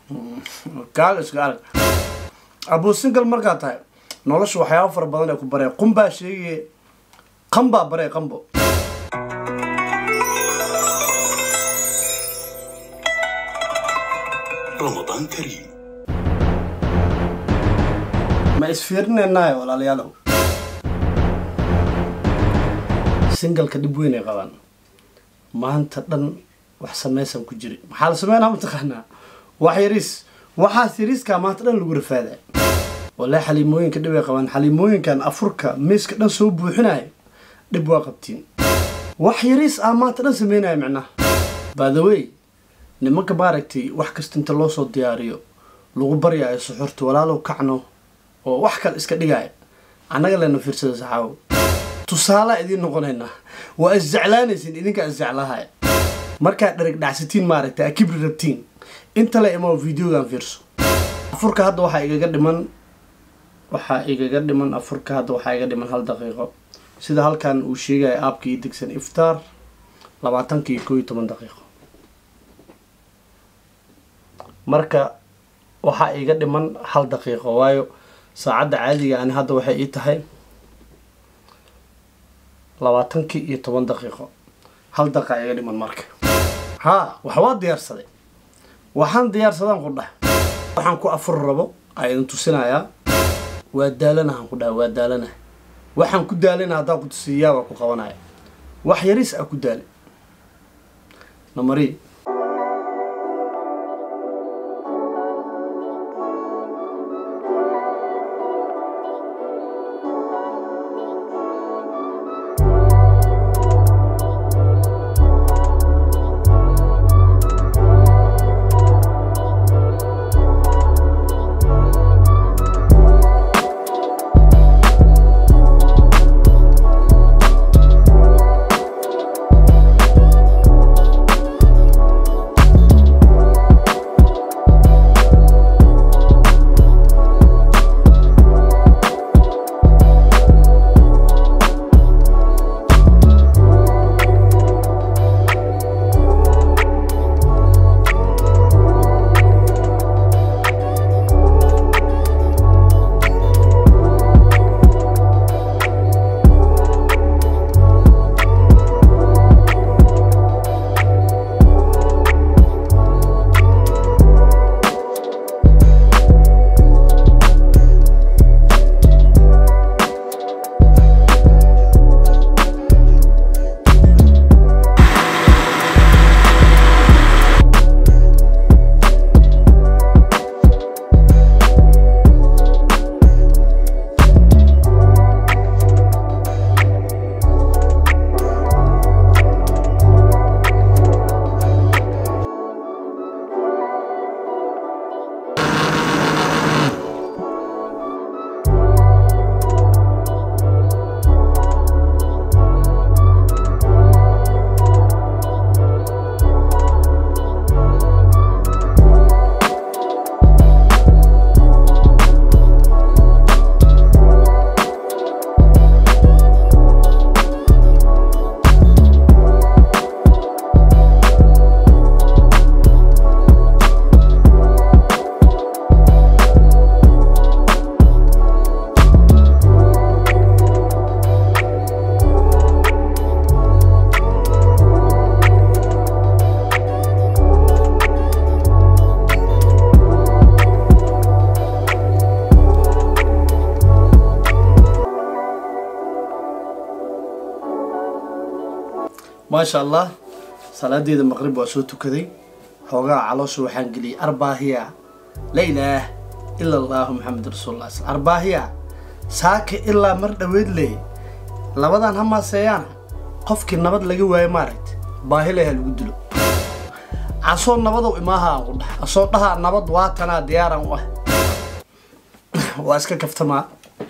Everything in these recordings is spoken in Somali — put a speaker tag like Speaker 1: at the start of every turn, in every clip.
Speaker 1: kaaga iska arag abuu single markaa tahay nolosha waxyaaba fara badan ee ku baree qunbaa sheegaye qanbaa baree qanbo
Speaker 2: رمضان كريم
Speaker 1: ma isfiirinaynaay walaalayaalow singalka dhib weyn ay qabaan maanta dhan wax samaysan ku jiri maxaa la sameynaa mataqaanaa wax yariis waxaas yariiskaa maanta dhan lagu rafaadaa wallahi xaliimooyinka dhib ay qabaan xaliimooyinkan afurka miiska dhan soo buuxinaya dhib waa qabtiin wax yariis ah maanta dhan sameynaya micnaha by the way nimanka maaragtay wax kasta inta loo soo diyaariyo lagu baryaayo suxurta walaalow kacno oo wax kale iska dhigaya annaga lena fiirsada saxaawo tusaalaa idiin noqonaynaa waa isjeclaanaysin idinkaa isjeclaahaya markaad dhereg dhacsatiin maaragtay aa kibri rabtiin inta le imaa videogan fiirso afurka hadda waxaa igaga dhiman waxaa igaga dhiman afurka hadda waxaa iga dhiman hal daqiiqo sida halkan uu sheegaya aabka ii degsan iftaar labaatanka iyo koo iyo toban daqiiqo marka waxaa iga dhiman hal daqiiqo waayo saacadda caadiga ani hadda waxay ii tahay labaatankii iyo toban daqiiqo hal daqiiqa iga dhiman marka haa wax waa diyaarsaday waxaan diyaarsadaan ku dhah waxaan ku afur rabo aa idin tusinayaa waa daalanahan ku dhaha waa daalanaha waxaan ku daalana haddaan ku tusiiyaa waa ku qabanaya wax yariis ah ku daali namari maasha allah salaadeeda maqrib waa soo tukaday xoogaa caloosha waxaan geliyay arbaahiya la ilaah ila allahu maxamed rasuulullah sal arbaahiya saaka ilaa mar dhoweed leh labadan ha maaseeyaana qofkii nabad laga waayo maaragta baahi leha lagu dilo casoo nabadow imaaha aan ku dhaha asoo dhahaa nabad waatanaa diyaaran u ah waa iska kaftamaa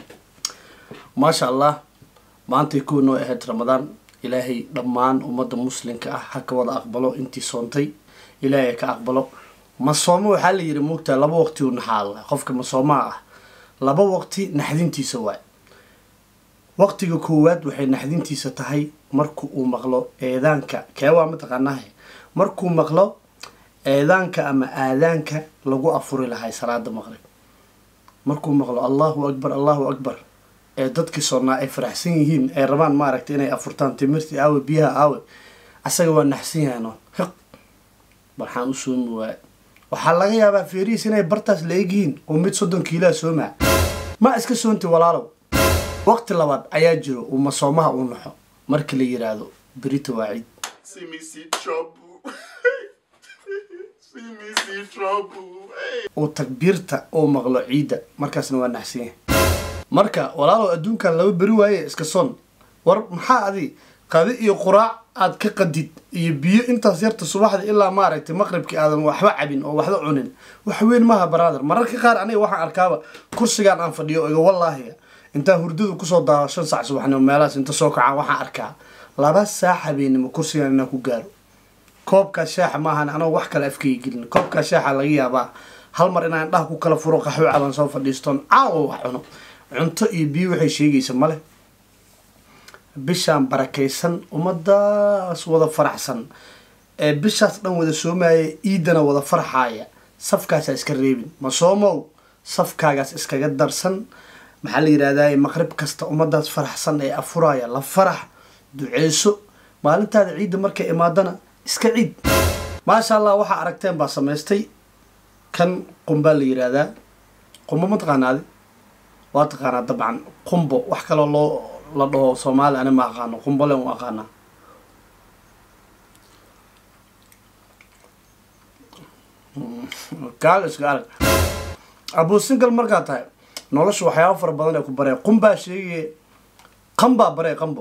Speaker 1: maasha allah maantay kuwa noo ahayd ramadaan ilaahay dhammaan ummadda muslimka ah ha ka wada aqbalo intii soontay ilaahay ka aqbalo masoomo waxaa la yidhi muugtaa laba waqti u naxaalla qofka masoomaa ah laba waqti naxdintiisa waay waqtiga koowaad waxay naxdintiisa tahay marku uu maqlo eedaanka kee waa mataqaanaha markuu maqlo eedaanka ama aadaanka lagu afuri lahay salaada maqrib markuu maqlo allahu akbar allahu akbar ee dadkii soonnaa ay faraxsan yihiin ay rabaan maaragtay inay afurtaan timirtii aawe biyaha aawe asaga waa naxsan yahay noon hiq waxaan u soomi waaya waxaa laga yaabaa feerihiis inay bartaas la egyihiin oo mid soddon kiilaa soomaa ma iska soonti walaalow waqti labaad ayaa jiro uu masoomaha uu naxo marka la yidhaahdo berita waa ciid
Speaker 2: See me see trouble. see me see trouble. Hey.
Speaker 1: uu takbiirta uu maqlo ciidda markaasna waa naxsan yahay marka walaalow adduunkan laba beri waaye iska son war maxaa adi qadi iyo quraac aad ka qadid iyo biyo intaas yarta subaxda ilaa maaragtay maqribkii aadan waxba cabin oo waxba cunin wax weyn maaha brother mararka qaar aniga waxaan arkaaba kursigaan aan fadhiyo iga wallaahi intaan hurdadu kusoo daao shan sac subaxnimo meelahaas inta soo kacaan waxaan arkaa laba saac habeenimo kursigaan inaan ku gaaro koobkaas shaaxa maahan anoo wax kale afkayga gelin koobkaas shaaxa laga yaabaa hal mar inaan indhaha ku kala furo qaxwo caban soo fadhiistoon caawa wax cuno cunto iyo biyo waxay sheegaysa male bishaan barakaysan ummadaas wada faraxsan ee bishaas dhan wada soomaya iidana wada farxaaya safkaasaa iska reebin ma soomow safkaagaas iskaga darsan maxaa la yidhahdaa maqrib kasta ummadaas faraxsan ee afuraya la farax duceyso maalintaada ciidda markay imaadana iska ciid maasha allah waxaa aragteen baa samaystay kan qumbaa la yidhaahdaa qumbo ma taqaanaadi waa taqaanaa dabcan qumbo wax kaloo loo la dhaho soomaali ani ma aqaano qumbole u aqaanaa gaal iska arag abuu singal markaa tahay nolosha waxyaaba fara badan ee ku baree qumbaa sheegaya qambaa baree qambo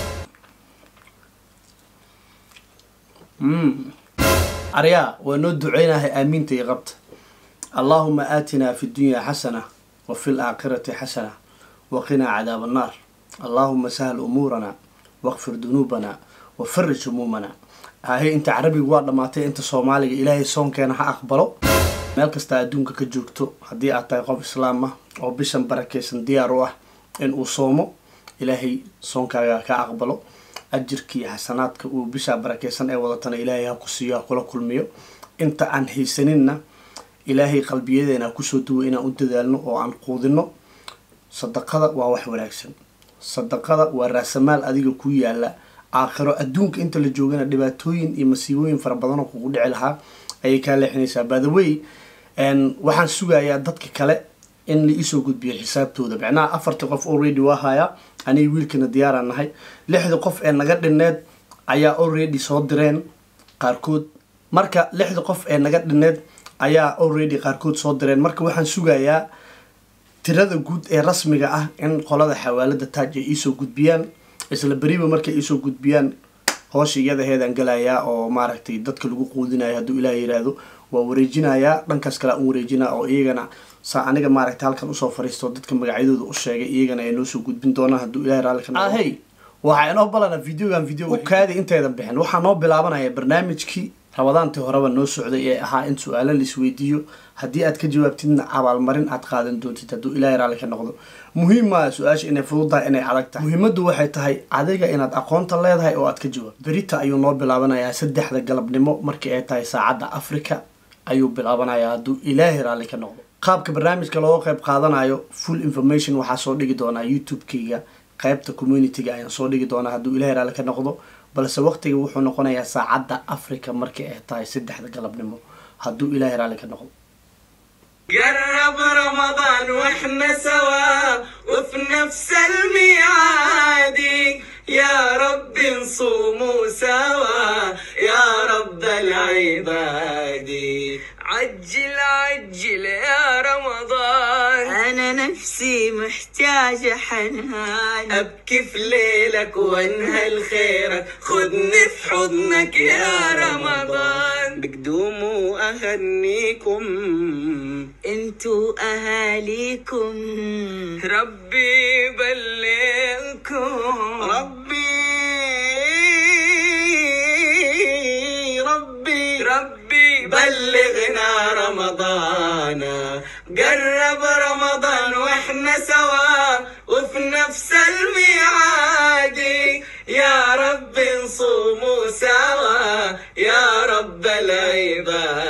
Speaker 1: aryaa waa noo duceynahay aamiinta iyo qabta allaahuma aatinaa fi dunyaa xasana wa fi laakhirati xasana waqinaa cadaab annaar allaahuma sahal umuurana waqfir dunuubana wa farij humuumana ahe inta carabiga waa dhammaatay inta soomaaliga ilaahay soonkeena ha aqbalo meel kasta adduunka ka joogto haddii aad tahay qof islaam ah oo bishan barakaysan diyaar u ah in uu soomo ilaahay soonkaaga ka aqbalo ajirkii xasanaadka uu bishaa barakaysan ee wadatana ilaahay ha ku siiyo ha kula kulmiyo inta aan haysaninna ilaahay qalbiyadeena ha kusoo duwo inaan u dadaalno oo aan quudino sadaqada waa wax wanaagsan sadaqada waa raasamaal adiga ku yaala aakhiro adduunka inta la joogana dhibaatooyin iyo masiibooyin fara badanoo kugu dhici lahaa ayay kaa leexinaysaa badawey waxaan sugayaa dadka kale in la iisoo gudbiyo xisaabtooda macnaha afartii qof already waa hayaa aniga wiilkana diyaaraan nahay lixdii qof ee naga dhinneed ayaa already soo direen qaarkood marka lixdii qof ee naga dhinneed ayaa already qaarkood soo direen marka waxaan sugayaa tirada guud ee rasmiga ah in qolada xawaalada taaj ay iisoo gudbiyaan isla beriba markay iisoo gudbiyaan hoosha iyadaheedaan galayaa oo maaragtay dadka lagu quudinayo hadduu ilaah yiraahdo waa wareejinayaa dhankaas kale aan wareejinaa oo iyagana saa aniga maaragtay halkan usoo fariisto dadka magacyadooda u sheegay iyagana ay noo soo gudbin doonaan hadduu ilahay raalli ka noqdo ahey waxaa inoo balana videogan video u kaadi intaydan bixin waxaa noo bilaabanaya barnaamijkii rabadaantii horeba noo socday ee ahaa in su-aalo laisweydiiyo haddii aad ka jawaabtidna abaalmarin aad qaadan doontid hadduu ilaahay raalli ka noqdo muhiim maa su-aasha inay fududahay inay adag tahay muhiimaddu waxay tahay adiga inaad aqoonta leedahay oo aad ka jawaab berita ayuu noo bilaabanayaa saddexda galabnimo markii ay tahay saacadda africa ayuu bilaabanayaa hadduu ilaahay raalli ka noqdo qaabka barnaamijka looga qayb qaadanayo full information waxaa soo dhigi doonaa youtube-kayga qaybta community-ga ayaan soo dhigi doonaa hadduu ilaahay raalli ka noqdo balse waqtiga wuxuu noqonayaa saacadda africa markii ay tahay saddexda galabnimo hadduu ilaahay raalli ka noqdo
Speaker 3: قرب رمضان واحنا سوا وفي نفس الميعاد يا رب نصوموا سوا يا رب العباد عجل عجل يا رمضان
Speaker 4: أنا نفسي محتاجة حنان
Speaker 3: أبكي في ليلك وانهل خيرك خدني في حضنك يا رمضان بقدوم وأهنيكم
Speaker 4: انتو أهاليكم
Speaker 3: ربي يبلغكم ربي ربي ربي بلغنا رمضان قرب رمضان واحنا سوا وفي نفس الميعاد يا رب نصوموا سوا يا رب العباد